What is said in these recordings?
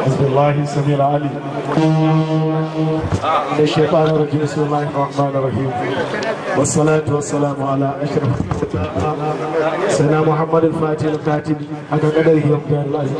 بسم الله السميع العليم من الشيطان الرجيم بسم الله الرحمن الرحيم والصلاة والسلام على أشرف سيدنا محمد الفاتح الكاتب حق قدره ومقدار العظيم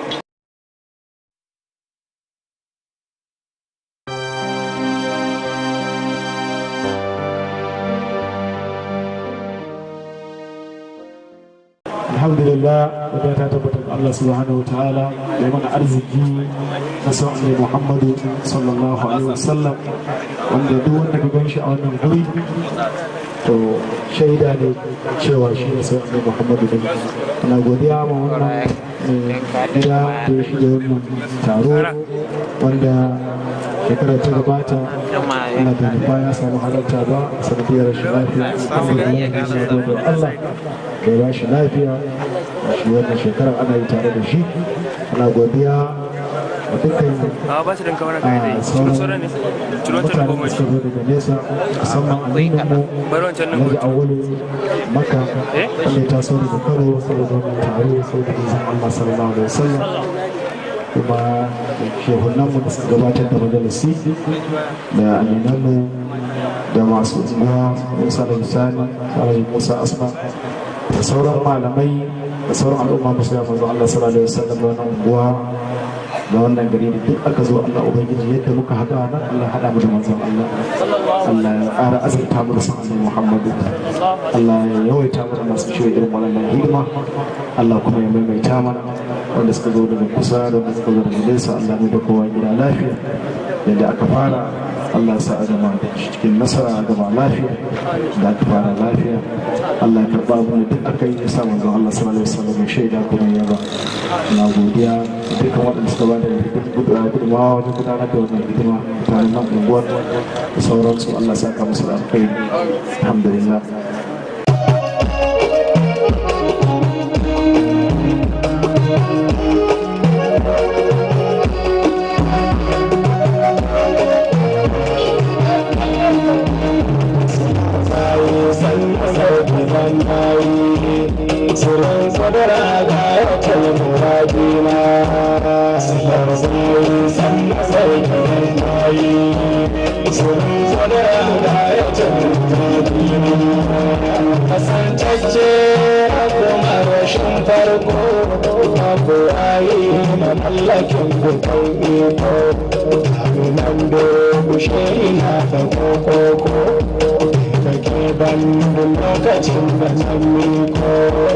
alhamdulillah wadda ta tabbata ga Allah subhanahu wa ta'ala da mana arziki na sau'an Muhammadu sallallahu alaihi wasallam wanda duk wanda ka gan shi a wannan guri to shaida ne cewa shi ne sau'an Muhammadu ne ana godiya ma wannan gida da ya shiga wannan taro wanda shekarar ta gabata ana da nufa ya samu halarta ba sanadiyar rashin lafiya alhamdulillah Allah da ya shi lafiya shi wannan shekarar ana yi tare da shi ana godiya a dukkan sauran mutane da suka zo daga nesa musamman aminin mu alhaji awolu maka wanda ya taso daga kano saboda wannan taro saboda izin allah sallallahu alaihi wasallam kuma shehunanmu da suka gabatar da majalisi da aminanmu da masu unguwa musa da misali alhaji musa asma da sauran malamai da sauran al'umma musu ya manzo Allah sallallahu alaihi wasallam da wannan unguwa da wannan gari da duk aka zo Allah ubangiji yadda muka haɗa nan Allah haɗa mu da manzon Allah Allah ya ƙara azurta mu da sanin Muhammadu Allah ya yawaita mu da masu shirya irin wannan hidima Allah kuma ya maimaita mana wanda suka zo daga kusa da wanda suka zo daga nesa Allah mu da kowa gida lafiya yadda aka fara Allah sa a gama cikin nasara a gama lafiya da aka fara lafiya Allah ya karɓa abin da duk aka yi ya sa manzon Allah sallallahu alaihi wasallam ya shaida kuma ya ba na godiya da dukkan waɗanda suka ba da gudunmawa wajen gudanar da wannan hidima mutanen nan unguwar da sauransu Allah sa ka musu da alkhairi alhamdulillah Suran sadara ga yakin muradina Sallar zai san sarkin bayi Suran sadara ga yakin muradina Kasantacce kuma rashin farko Abu ayi mamallakin bukan iko Abinan da kushe ina ta kokoko kake ban lokacin da zan miko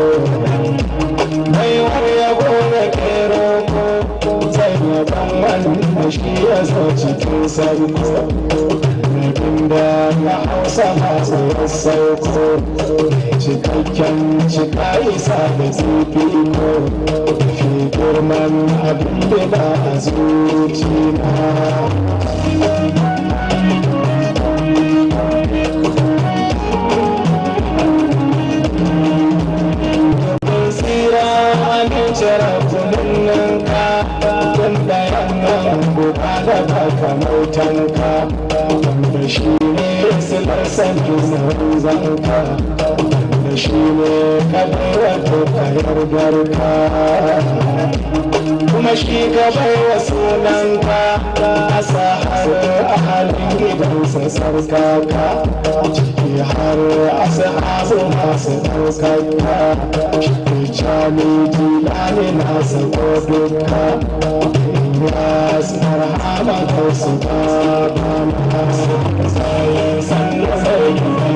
mai waya gona kero ko zai yaban wanda shi ya zo cikin sarko Nabin da na hausa masu sauko cikakken cika isa da zufi ko fi girman abin da ba a zuci na kamautanka wanda shi ne silar sanin zanka wanda shi ne kadaiwa kokayar garka kuma shi ka baiwa sunanka a sahar a halin gidansa sarkaka ciki har ashabu masu ɗaukaka shi cani jilani nasa ko duka Yes, marhaba ko su baba sai san sai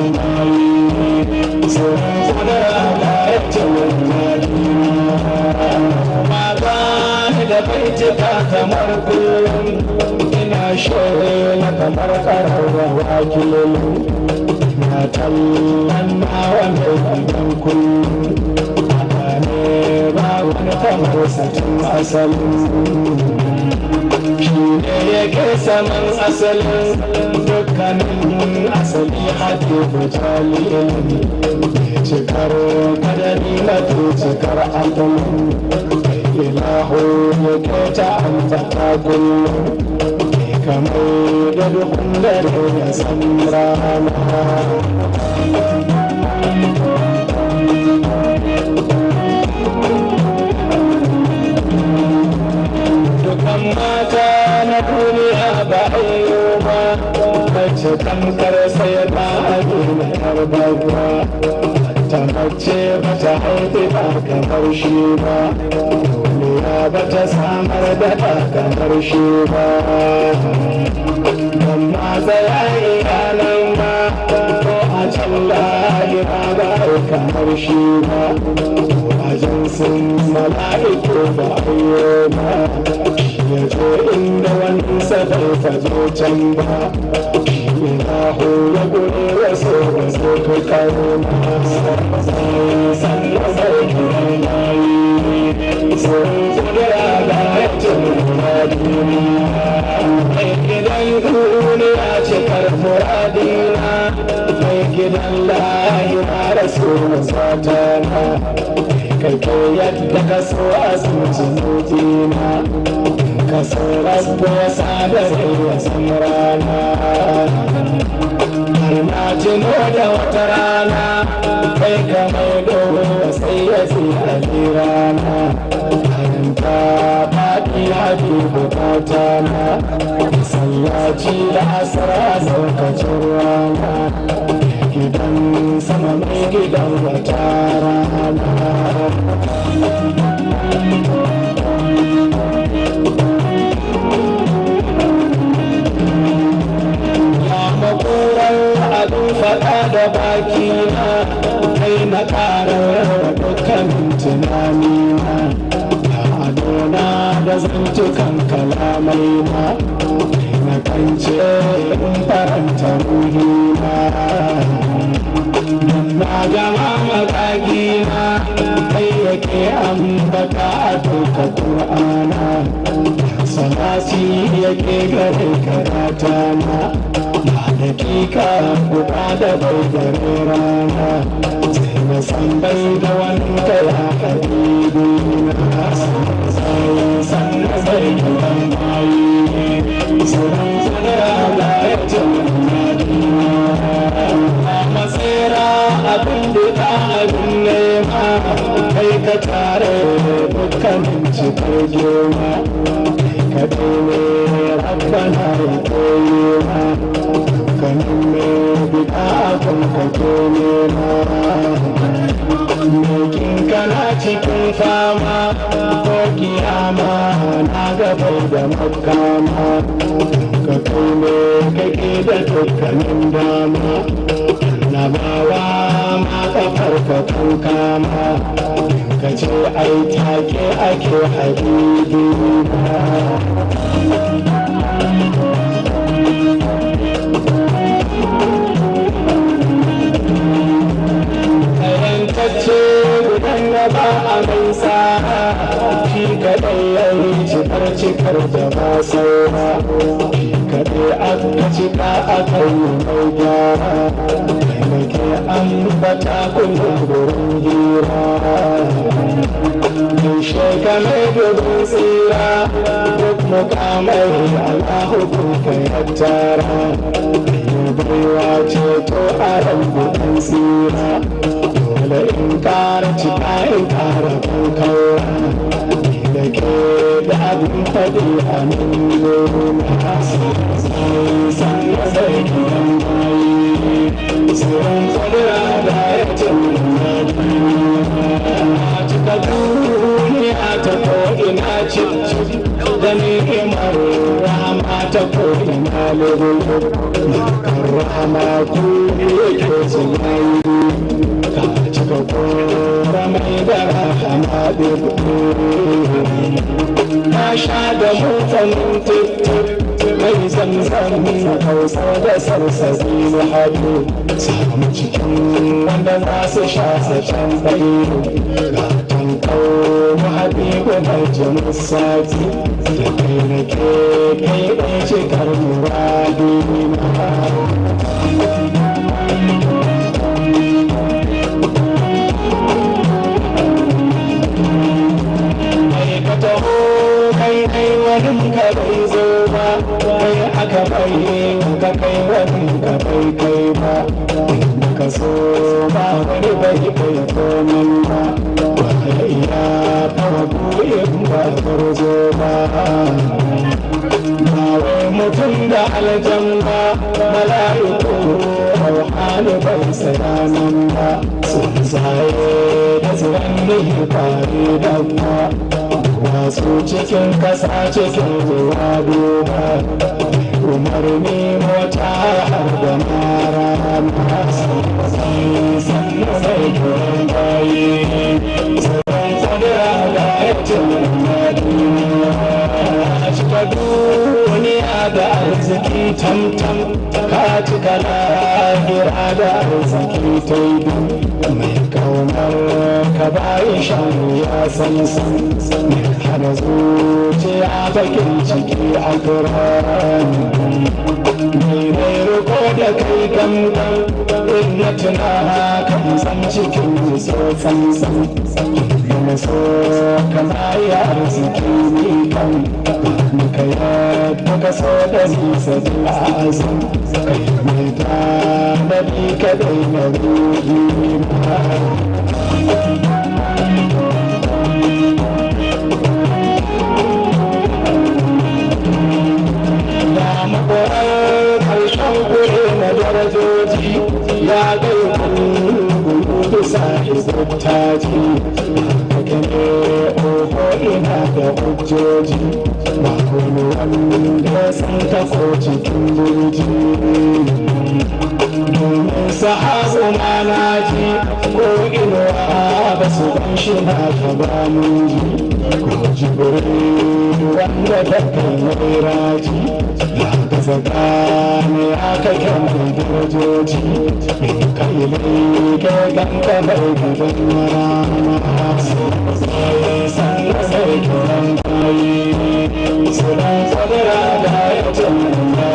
mai so sadara da yace ma ba da baitika kamar kullum ina shoye kamar kararrawa kilin na tallan nawa mai gidan kullum ne ba wani kamar satin asalin shi ne yake saman asalin dukkanin asali hake bujalin cikar kadari na cikar atom ilahu yake ta amfata kullum kamar da dukkan dare ya san rana ban mata na duniya ba ayyuba mace tamkar sai ba a duniyar babba ta mace ba ta haifi ba kamar shi ba duniya ba ta samar da ba kamar shi ba amma tsaya iyalan ba ko a can lahira ba kamar shi ba wajen sun mala'iku ba ayyuba ya zo inda wani sadar ta zo can ba Ilahu ya gure wasu da su ka karo na sai sannan sai kiran yayi sun kudura da yacin muradina mai gidan duniya ce karfuradina mai gidan lahira rasu satana kake yadda ka so a zuciyina ka so rabu ya sadar ya san rana har na tuno da wata rana kai ka mai dogo sai ya fi a rana ta faɗi ya fi bukata na sallaci da asara saukacin rana gidan sama mai gidan wata rana abin faɗa da baki na kai na ƙarar dukkanin tunani na da adona da zantukan kalamai na na kance in faranta ruhi na na gama makagi na kai yake ambata a duka ƙur'ana salati yake gare karata na dakika guda da bai gare rana sai na san bai da wanka ya habibi na sai san na bai da ban bayi sauran tsara da ya ce a matsera abin da ta abin nema kai ka tare dukkanin cikin girma ka ne rabbana ya koyi ma kanin me bida kan ka kone ma Mekin kana cikin fama ko kiyama na gaba da makama ka kai ne kake da dukkanin dama na bawa ma kafar ka kan kama ka ce ai take ake habibi ce gudan na ba a mai sa shi kaɗai ya yi cikar cikar da ba saura shi kaɗai aka cika a kai mai gyara taimake an bata kullum gurin gira yaushe ka mai gudun tsira duk mukamai allahu kuka ya tara baiwa ce to a ran gudun tsira dole in kara cika in kara kankawa da ke da abin faɗi a nan nuna sai san zai gidan bayi sauran kwadira da ya ce a cika duniya ta ko ina ce da ni'imar rahama ta ko ina lulu kan rahama ku yake tsunayi ka cika kora mai da rahama na sha da mutanen tip mai zamzam hausa da sarsabi na hadu samu cikin wanda za su sha sa can bayi ga tankau habibu mai jamus sati da kai na ke kai ɗai cikar muradi ka taho kai kai wani ka bai zo ba kai aka bai ka kai wani ka bai kai ba ka so ba wani bai bai komin ba wanda iya fago in ba garzo ba ba wai mutum da aljan ba mala'iku rauhani bai sayanan ba sun zaye da zuwan nihi fari da ba wasu cikin kasa cikin ruwa duba umarni mota har da mara masu sannu mai kiran bayi sauran kudura da aikin madina cika duniya da arziki tamtam ka cika lahira da arziki ta yi mai kaunar ka bayi shanu ya san san mai hana zuciya bakin ciki a kurani mai mai riko da kai gangan in na tuna kan san cikin so san san yana so kana yi arziki ni kan ka yadda ka so da nisa da azum kai mai ta na bi ka dai na ruhi ma ya mabarar karshen kure na darajoji ya gai kungu bisa izubtaji gane oho ina da hujjoji ba kuma wanda sun tako cikin burji domin sahabu manaji ko inuwa ba su ban shi na gaba mun ji ko jibril wanda da kai mai raji ya gaza gane aka kyan mai darajoji mai kai mai ga ganka mai gidan marama sai san sai kiran bayi sunan kwadara da ya tana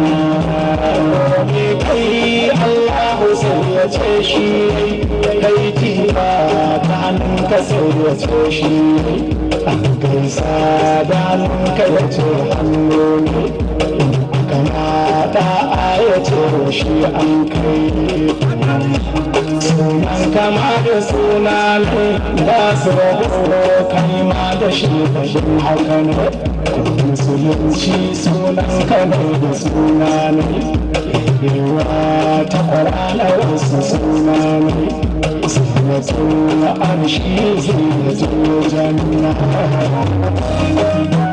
ni kai Allahu sai ya ce shi kai jiba ta hannunka sai ya ce shi an gaisa da hannunka ya ce hannu ne kamata a ya ce shi an kai sunan kama da suna ne da su rabu kai ma da shi da shi haka ne musulunci sunan kane da suna ne yawa ta kwarana wasu suna ne sunatun arshi zai da janna